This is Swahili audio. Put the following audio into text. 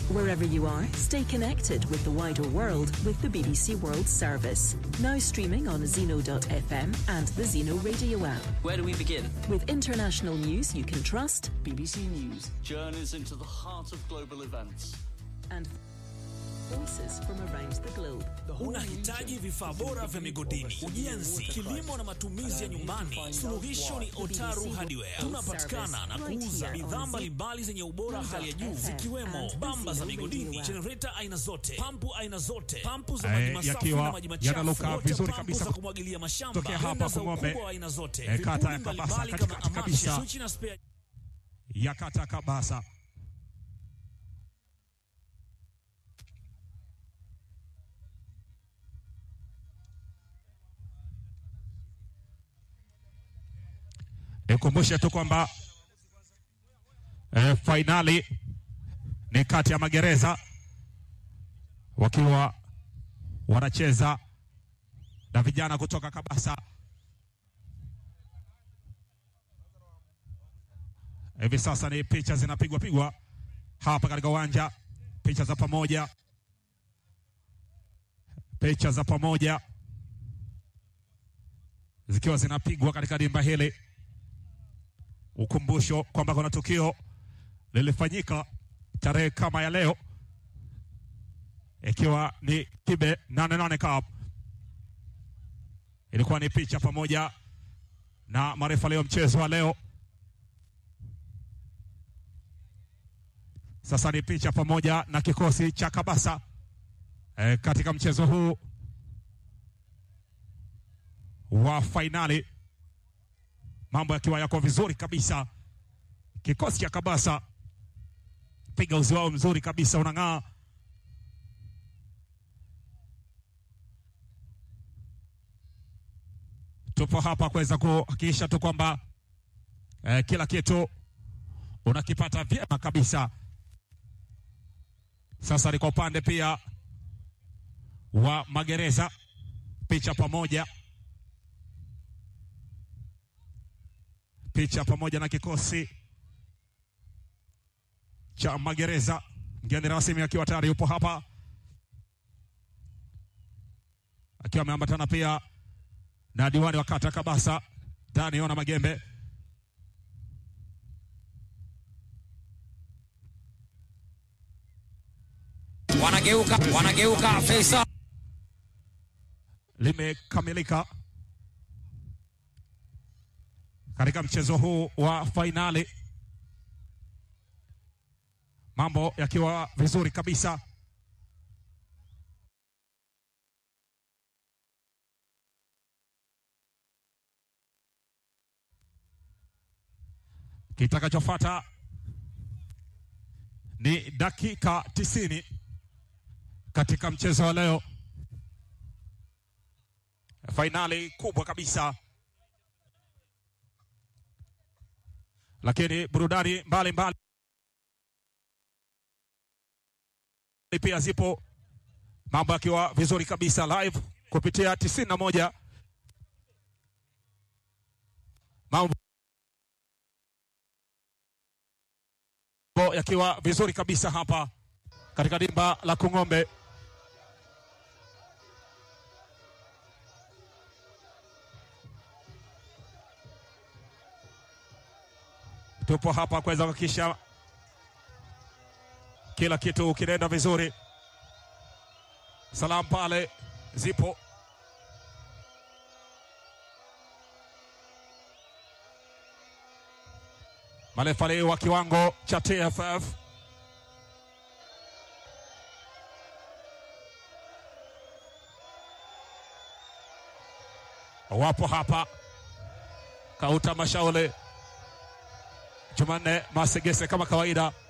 Wherever you are, stay connected with the wider world with the BBC World Service. Now streaming on Zeno.fm and the Zeno radio app. Where do we begin? With international news you can trust BBC News journeys into the heart of global events. and voices from around the globe. Unahitaji vifaa bora vya migodini, ujenzi, kilimo na matumizi ya nyumbani. Suluhisho ni Otaru Hardware. Tunapatikana na kuuza bidhaa mbalimbali zenye ubora hali ya juu zikiwemo bamba za migodini, jenereta aina zote, pampu aina zote, pampu za Eh, maji masafi yakiwa na maji machafu, yanaluka water vizuri pampu kabisa za kumwagilia mashamba, tokea hapa blender za Kung'ombe, ukubwa wa aina zote, eh, kata vipuli ya Kabasa, mbalimbali kama katikati amashi, kabisa. swichi na spare ya kata Kabasa. Nikumbushe tu kwamba eh, fainali ni kati ya magereza wakiwa wanacheza na vijana kutoka Kabasa. Hivi sasa ni picha zinapigwa pigwa hapa katika uwanja, picha za pamoja, picha za pamoja zikiwa zinapigwa katika dimba hili. Ukumbusho kwamba kuna tukio lilifanyika tarehe kama ya leo, ikiwa ni Kibe 88 Cup. Ilikuwa ni picha pamoja na marefa leo mchezo wa leo Sasa ni picha pamoja na kikosi cha Kabasa e, katika mchezo huu wa fainali, mambo yakiwa yako vizuri kabisa. Kikosi cha Kabasa piga uzi wao mzuri kabisa, unang'aa. Tupo hapa kuweza kuhakikisha tu kwamba e, kila kitu unakipata vyema kabisa. Sasa ni kwa upande pia wa magereza, picha pamoja, picha pamoja na kikosi cha magereza. Mgeni rasmi akiwa tayari yupo hapa, akiwa ameambatana pia na diwani wa kata Kabasa Dani Ona Magembe. wanageuka wanageuka Faisal limekamilika katika mchezo huu wa fainali, mambo yakiwa vizuri kabisa. Kitakachofuata ni dakika tisini katika mchezo wa leo, fainali kubwa kabisa, lakini burudani mbalimbali pia zipo, mambo yakiwa vizuri kabisa live kupitia tisini na moja mambo yakiwa vizuri kabisa hapa katika dimba la Kung'ombe. Tupo hapa kuweza kuhakikisha kila kitu kinaenda vizuri. Salamu pale zipo, marefali wa kiwango cha TFF wapo hapa, Kauta Mashaule, Jumanne Masegese kama kawaida